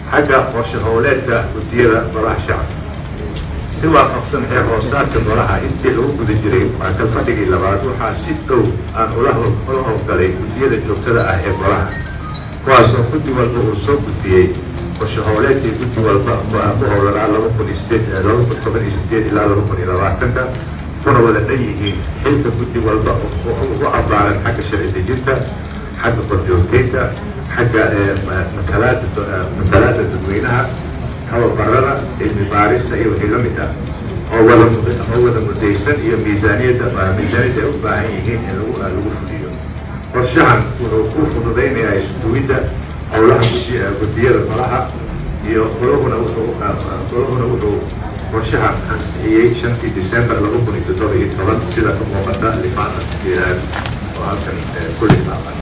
xagga qorshe howleedka guddiyada golaha shacabka si waafaqsan xeer hoosaadka golaha intii lagu guda jiray waatal fadhigii labaad waxaa si dhow aan ula ula howlgalay guddiyada joogtada ah ee golaha kuwaasoo guddi walba uu soo gudbiyey qorshe howleedkii guddi walba ku howlanaa laba kun iyo sideed laba kun toban iyo sideed ilaa laba kun iyo labaatanka kuna wada dhan yihiin xilka guddi walba ugu abaaran xagga sharci dejinta xagga korjoogteynta xagga matalaada matalaada dadweynaha tababarada cilmi baarista iyo wixii la mid ah oo wada oo wada mudaysan iyo miisaaniyadda miisaaniyadda ay u baahan yihiin in lagu lagu fuliyo qorshahan wuxuu ku fududaynayaa isduwidda howlaha gudi guddiyada golaha iyo golahuna wuxuu golahuna wuxuu qorshahan ansixiyey shantii december laba kun iyo toddoba iyo toban sida ka muuqata lifaanta sideedaad oo halkan kulli taaban